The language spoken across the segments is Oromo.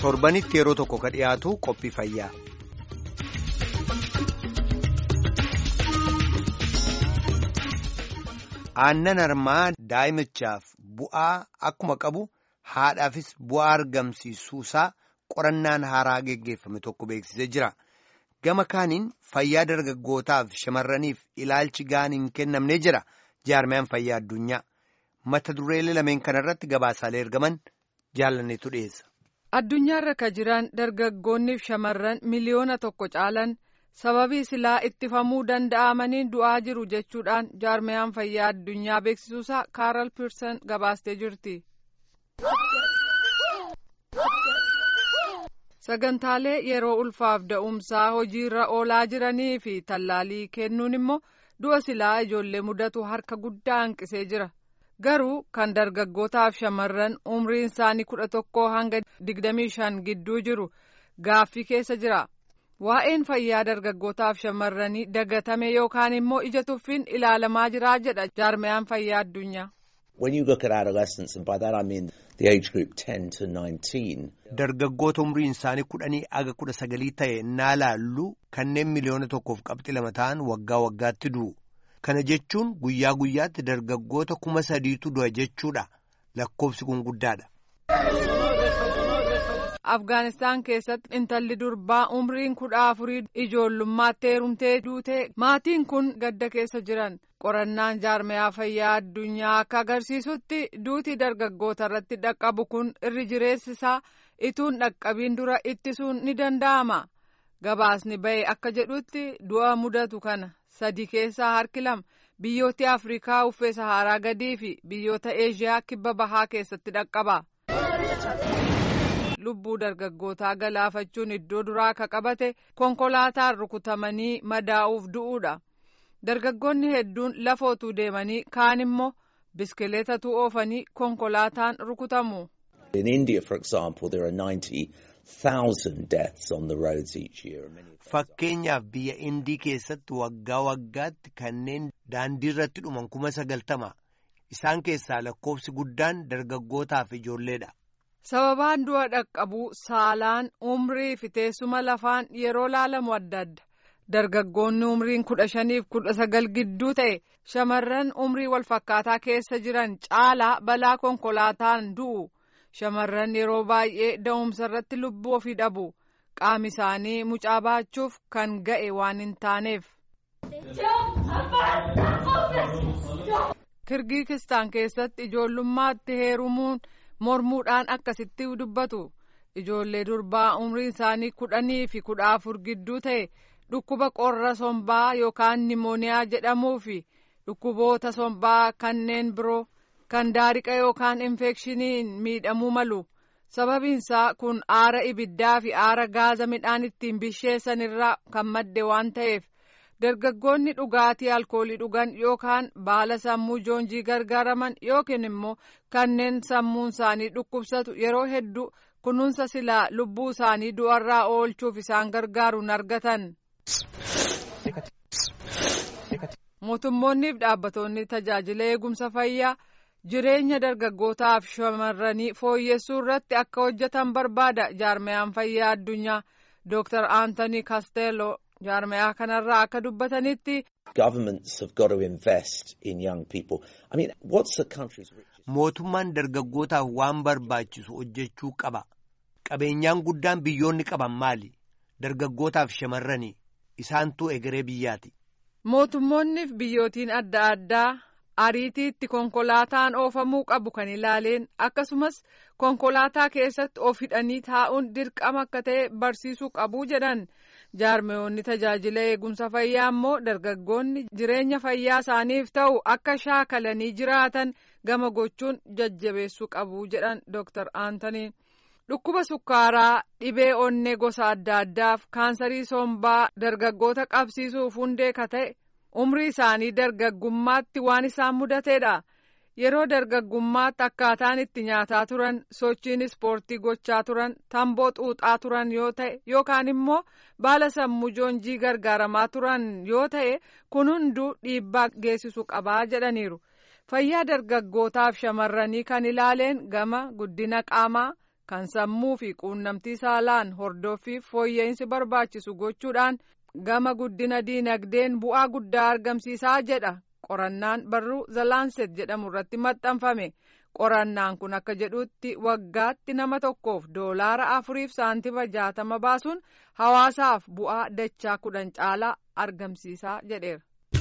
torbanitti yeroo tokko ka dhiyaatu qophii fayyaa. aannan harmaa daa'imichaaf bu'aa akkuma qabu haadhaafis bu'aa argamsiisuusaa qorannaan haaraa geggeeffame tokko beeksisee jira. Gama kaaniin fayyaa dargaggootaaf shamarraniif ilaalchi gahaan hin kennamnee jira jaarmiyaan fayyaa addunyaa. Mata dureelee lameen kanarratti gabaasaalee ergaman jaalanneetu dhiyeessa. Addunyaarra ka jiran dargaggoonniif shamarran miliyoona tokko caalan sababii silaa ittifamuu danda'amaniin du'aa jiru jechuudhaan jaarmiyaan fayyaa addunyaa beeksisuusaa kaaral piirsan gabaastee jirti. sagantaalee yeroo ulfaaf da'umsaa hojiirra oolaa jiranii fi tallaalii kennuun immoo du'a silaa ijoollee mudatu harka guddaa hanqisee jira garuu kan dargaggootaaf shamarran umriin isaanii kudha tokkoo hanga digdamii shan gidduu jiru gaaffii keessa jira waa'een fayyaa dargaggootaaf shamarranii dagatame yookaan immoo ija tuffiin ilaalamaa jira jedha jaarmiyaan fayyaa addunyaa. When you look at adolescents, and by that I mean the age group 10 to 19. Dargaggoota umriin isaanii kudhanii aga kudha sagalii ta'e naa laallu kanneen miliyoona tokkoof qabxii lama ta'an waggaa waggaatti du'u. Kana jechuun guyyaa guyyaatti dargaggoota kuma sadiitu du'a jechuudha. Lakkoofsi kun guddaadha. Afgaanistaan keessatti intalli durbaa umriin kudha afurii ijoollummaatti heerumtee duute maatiin kun gadda keessa jiran. qorannaan jaarmiyaa fayyaa addunyaa akka agarsiisutti duuti dargaggoota irratti dhaqqabu kun irri jireessisaa ituun dhaqqabiin dura ittisuun ni danda'ama gabaasni ba'e akka jedhutti du'a mudatu kana sadi keessaa harki lama biyyoota afrikaa uffee saharaa gadii fi biyyoota eeshiyaa kibba bahaa keessatti dhaqqaba. lubbuu dargaggootaa galaafachuun iddoo duraa ka qabate konkolaataan rukutamanii madaa'uuf du'uudha. dargaggoonni hedduun lafootuu deemanii kaan immoo biskileetatu oofanii konkolaataan rukutamu. In India, for example, there are 90,000 deaths on the roads each year. Fakkeenyaaf biyya Indii keessatti waggaa waggaatti kanneen daandii irratti dhuman kuma sagaltama. Isaan keessaa lakkoofsi guddaan dargaggootaaf ijoolleedha. Sababaan du'a dhaqqabuu saalaan umrii fi teessuma lafaan yeroo laalamu adda adda. dargaggoonni umriin kudha shaniif kudha sagal gidduu ta'e shamarran umrii walfakkaataa keessa jiran caalaa balaa konkolaataan du'u shamarran yeroo baay'ee da'umsa irratti lubbuu ofii dhabu qaami isaanii mucaa baachuuf kan ga'e waan hin taaneef. kirgiikistaan keessatti ijoollummaatti heerumuun mormuudhaan akkasitti dubbatu ijoollee durbaa umriin isaanii kudhanii fi kudha afur gidduu ta'e. dhukkuba qorra sombaa yookaan nimooniyaa jedhamuu fi dhukkuboota sombaa kanneen biroo kan daariqa yookaan infekshiniin miidhamuu malu sababiinsaa kun aara ibiddaa fi aara gaaza midhaan ittiin bisheessan irraa kan madde waan ta'eef dargaggoonni dhugaatii alkoolii dhugan yookaan baala sammuu joonjii gargaaraman yookiin immoo kanneen sammuun isaanii dhukkubsatu yeroo hedduu kunuunsa silaa lubbuu isaanii du'arraa oolchuuf isaan gargaaruun argatan. mootummoonniif dhaabbattoonni tajaajila eegumsa fayyaa jireenya dargaggootaaf shamarranii fooyyessuu irratti akka hojjetan barbaada jaarmiyaan fayyaa addunyaa dooktar aantanii kasteeloo jaarmiyaa kanarraa akka dubbatanitti. Governments have got to invest in young people. I mean, what's the country's richest? Mootummaan dargaggootaaf waan barbaachisu hojjechuu qaba. Qabeenyaan guddaan biyyoonni qaban maali? Dargaggootaaf shamarranii. Isaantu egeree biyyaati. Mootummoonniif biyyootiin adda addaa ariitiitti konkolaataan oofamuu qabu kan ilaaleen akkasumas konkolaataa keessatti of hidhanii taa'uun dirqama akka ta'e barsiisuu qabu jedhan jaarmiyoonni tajaajila eegumsa fayyaa immoo dargaggoonni jireenya fayyaa isaaniif ta'u akka shaakalanii jiraatan gama gochuun jajjabeessuu qabu jedhan Dr. Aantanii. dhukkuba sukkaaraa dhibee onnee gosa adda addaaf kaansarii sombaa dargaggoota qabsiisuuf hundee ka ta'e umrii isaanii dargaggummaatti waan isaan mudateedha yeroo dargaggummaatti akkaataan itti nyaataa turan sochiin ispoortii gochaa turan tamboo xuuxaa turan yoo ta'e yookaan immoo baala sammuu joonjii gargaaramaa turan yoo ta'e kun hunduu dhiibbaa geessisuu qabaa jedhaniiru fayyaa dargaggootaaf shamarranii kan ilaaleen gama guddina qaamaa. kan sammuu fi quunnamtii saalaan hordoffii fooyya'insi barbaachisu gochuudhaan gama guddina diinagdeen bu'aa guddaa argamsiisaa jedha qorannaan barruu zalaanset jedhamu irratti maxxanfame qorannaan kun akka jedhutti waggaatti nama tokkoof doolaara afuriif saantima jaatama baasuun hawaasaaf bu'aa dachaa kudhan caalaa argamsiisaa jedheera.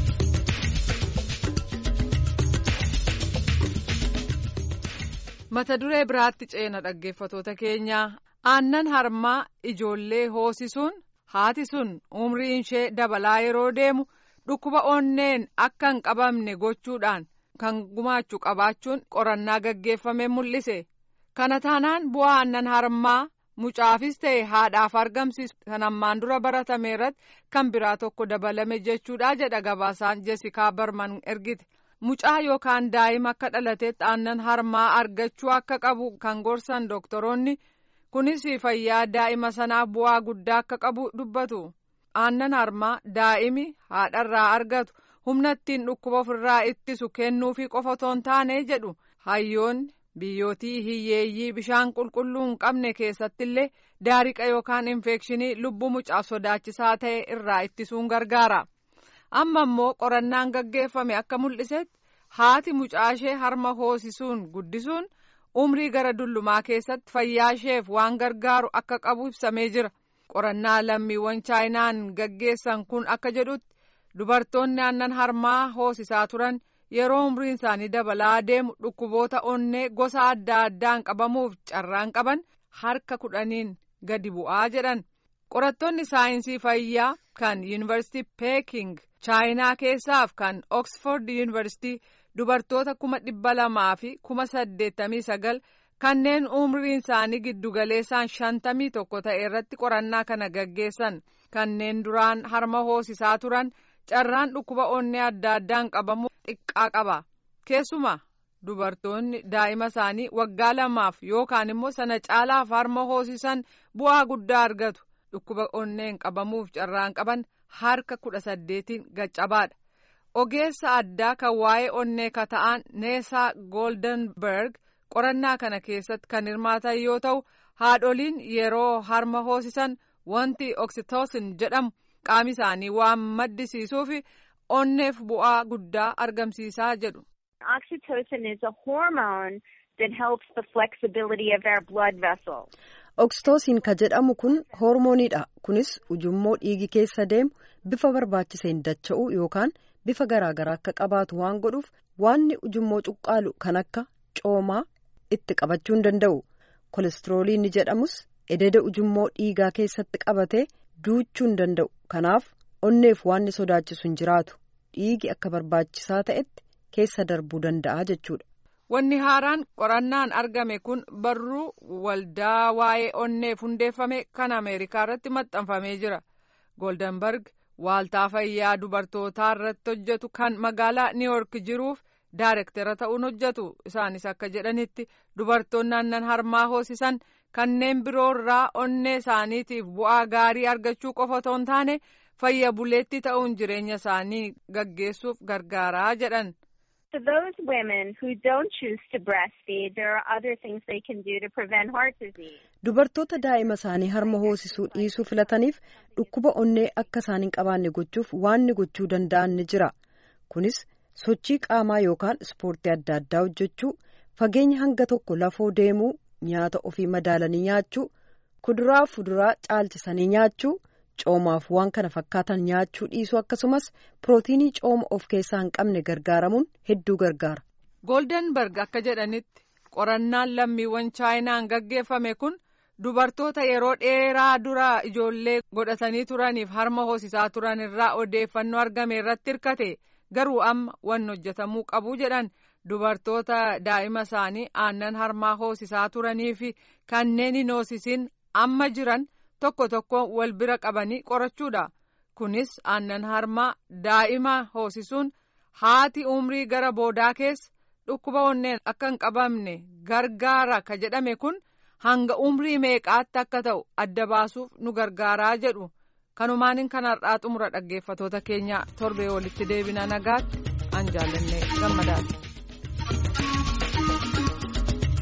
mata duree biraatti ceena dhaggeeffatoota keenyaa aannan harmaa ijoollee hoosisuun haati sun umriin ishee dabalaa yeroo deemu dhukkuba onneen akka hin qabamne gochuudhaan kan gumaachuu qabaachuun qorannaa gaggeeffame mul'ise kana taanaan bu'aa aannan harmaa mucaafis ta'e haadhaaf argamsiisu kan ammaan dura baratame irratti kan biraa tokko dabalame jechuudha jedha gabaasaan jesikaa barman ergite. mucaa yookaan daa'ima akka dhalatetti aannan harmaa argachuu akka qabu kan gorsan doktoroonni kunis fayyaa daa'ima sanaaf bu'aa guddaa akka qabu dubbatu aannan harmaa daa'imi haadharraa argatu humna ittiin dhukkuba ofirraa ittisu kennuufi qofa otoo hin taane jedhu hayyoonni biyyootii hiyyeeyyii bishaan qulqulluu hin qabne keessattillee daariqa yookaan infekshinii lubbuu mucaaf sodaachisaa ta'e irraa ittisuun gargaara. amma immoo qorannaan gaggeeffame akka mul'isetti haati mucaashee harma hoosisuun guddisuun umrii gara dullumaa keessatti fayyaa isheef waan gargaaru akka qabu ibsamee jira qorannaa lammiiwwan chaayinaan gaggeessan kun akka jedhutti dubartoonni aannan harmaa hoosisaa turan yeroo umriin isaanii dabalaa deemu dhukkuboota onnee gosa adda addaan qabamuuf carraan qaban harka kudhaniin gadi bu'aa jedhan qorattoonni saayinsii fayyaa kan yuunivarsiitii peeking chaayinaa keessaaf kan oksford yuunivarsiitii dubartoota kuma dhibba lamaa fi kuma saddeettamii sagal kanneen umriin isaanii giddugaleessaan shantamii tokko ta'e irratti qorannaa kana gaggeessan kanneen duraan harma hoosisaa turan carraan dhukkuba onnee adda addaan qabamu xiqqaa qaba keessumaa dubartoonni daa'ima isaanii waggaa lamaaf yookaan immoo sana caalaaf harma hoosisan bu'aa guddaa argatu dhukkuba onneen qabamuuf carraan qaban harka kudha saddeetiin gaccabaadha ogeessa addaa kan waa'ee onnee kata'an neesaa gooldenberg qorannaa kana keessatti kan hirmaatan yoo ta'u haadholiin yeroo harma hoosisan wanti oksitoosin jedhamu qaama isaanii waan maddisiisuuf onneef bu'aa guddaa argamsiisaa jedhu. Oxytocin is a hormone that helps the flexibility of our blood vessels. Oksitoosiin ka jedhamu kun hoormooniidha. Kunis ujummoo dhiigi keessa deemu bifa barbaachiseen dacha'uu yookaan bifa garaagaraa akka qabaatu waan godhuuf waanni ujummoo cuqqaalu kan akka coomaa itti qabachuu hin danda'u. Kolestiroolii ni jedhamus ededa ujummoo dhiigaa keessatti qabatee duuchuu hin danda'u. Kanaaf onneef waanni sodaachisu hin jiraatu. Dhiigi akka barbaachisaa ta'etti keessa darbuu danda'a jechuudha. Wanni haaraan qorannaan argame kun barruu waldaa waa'ee onneef hundeeffame kan Ameerikaa irratti maxxanfamee jira. Goldenberg waaltaa fayyaa dubartootaa irratti hojjetu kan magaalaa Niiwork jiruuf daayirektara ta'uun hojjetu. Isaanis akka jedhanitti dubartoonni aannan harmaa hoosisan kanneen biroo irraa onnee isaaniitiif bu'aa gaarii argachuu qofa otoo hin taane fayya buleetti ta'uun jireenya isaanii gaggeessuuf gargaaraa jedhan. For those women who don't choose to breastfeed, there are other things they can do to prevent heart disease. Dubartoota daa'ima isaanii harma hoosisuu dhiisuu filataniif dhukkuba onnee akka isaan hin qabaanne gochuuf waanni gochuu danda'an ni jira. Kunis sochii qaamaa yookaan ispoortii adda addaa hojjechuu, fageenya hanga tokko lafoo deemuu, nyaata ofii madaalanii nyaachuu, kuduraa fuduraa caalchisanii nyaachuu. coomaaf waan kana fakkaatan nyaachuu dhiisuu akkasumas pirootiinii cooma of keessaa hin qabne gargaaramuun hedduu gargaara. Goldenberg akka jedhanitti qorannaan lammiiwwan chaayinaan gaggeeffame kun dubartoota yeroo dheeraa dura ijoollee godhatanii turaniif harma hoosisaa turan irraa odeeffannoo argame irratti hirkate garuu amma wanni hojjetamuu qabu jedhan dubartoota daa'ima isaanii aannan harmaa hoosisaa turanii fi kanneen hin hoosisin amma jiran. tokko tokko wal bira qabanii qorachuudha kunis aannan harmaa daa'ima hoosisuun haati umrii gara boodaa keessa dhukkuba onneen akka hin qabamne gargaara ka jedhame kun hanga umrii meeqaatti akka ta'u adda baasuuf nu gargaaraa jedhu kanumaaniin kanarraa xumura dhaggeeffatoota keenya torbee walitti deebina nagaatti an jaalannee gammadaati.